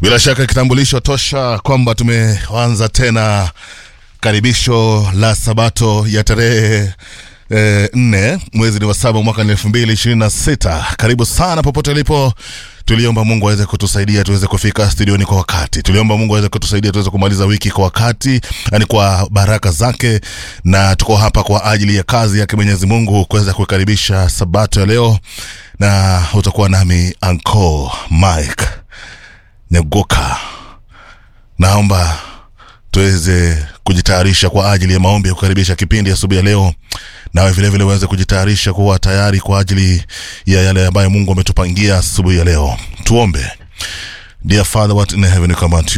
Bila shaka kitambulisho tosha kwamba tumeanza tena karibisho la sabato ya tarehe eh, nne mwezi ni wa saba mwaka ni elfu mbili ishirini na sita. Karibu sana popote ulipo. Tuliomba Mungu aweze kutusaidia tuweze kufika studioni kwa wakati. Tuliomba Mungu aweze kutusaidia tuweze kumaliza wiki kwa wakati, yani kwa baraka zake, na tuko hapa kwa ajili ya kazi yake Mwenyezi Mungu kuweza kukaribisha sabato ya leo, na utakuwa nami Uncle Mike Negoka. Naomba tuweze kujitayarisha kwa ajili ya maombi ya kukaribisha kipindi asubuhi ya leo, nawe vilevile uweze kujitayarisha kuwa tayari kwa ajili ya yale ambayo Mungu ametupangia asubuhi ya leo. Tuombe. Dear Father, what in heaven, we come unto you